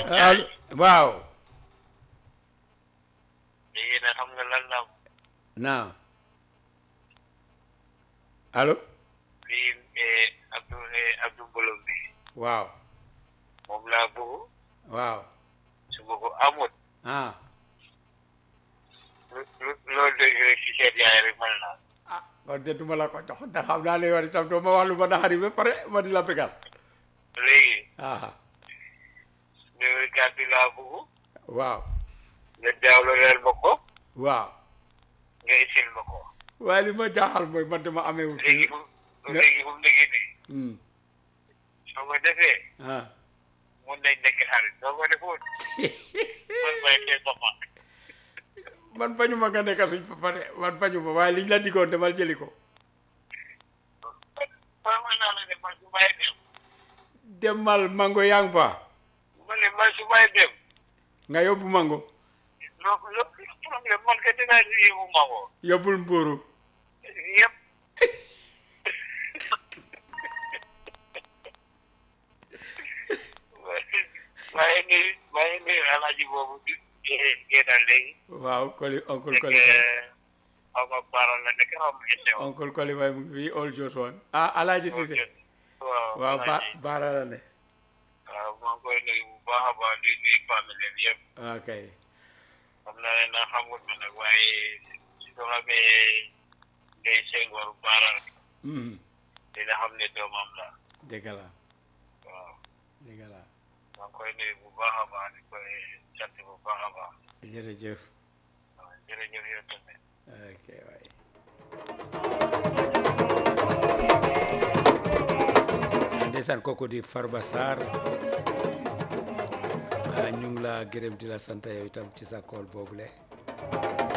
allo waaw léegi nag xam nga lan la naam allo lii eh, Abdou eh, Abdou Mbolom bi waaw moom laa bëgg waaw su ma ko amut ah lu lu loolu dégg rek ci seet yaay rek mën naa ah kon de duma la ko jox ndax xam naa ne war itam doo ma wax lu ma naxari ba pare ma di la bégal léegi ah numéro carte bi laa bëgg waaw nga jaawlo leel ma ko waaw nga isil ma ko waaye li ma jaaxal mooy man dama amee wu léegi fii fu léegi fu mu nekk nii Hmm. soo ko defee ah mun nañ nekk xarit soo ko defut man may tee papa man bañu ma nga nekk suñ papa de man bañu ma waaye liñ la diggoon demal jëli ko man man naa la ne man su may dem demal mango yaa ngi fa ma ne man su may dem nga yóbbu mango loo loo problème man ka dinaa si yóbbu ma ko yóbbul mbuuru yëpp waaye ni waaye ni alaaji boobu di génnal léegi waaw koli oncle nekk koli xaw ma baara la nekk xaw ma inde woon oncle koli mu ngi fii all jos one ah alaaji Cissé waaw waaw ba alaaji baara la ne waaw maa ngi koy nuyu bu baax a baax di nuyu famille bi yëpp ok xam naa ne nag xamut ma nag waaye soo xamee ngay sengoor baara Mhm. dina xam ne doomam la dëgg la waaw dëgg la maa ngi koy nuyu bu baax a baax di koy sant bu baax a baax jërëjëf waaw jërëjëf yow tamit ok waay ndeysaan kooku di Farba Sarr ah, ñu ngi la gërëm di la sant yow itam ci sa kool boobule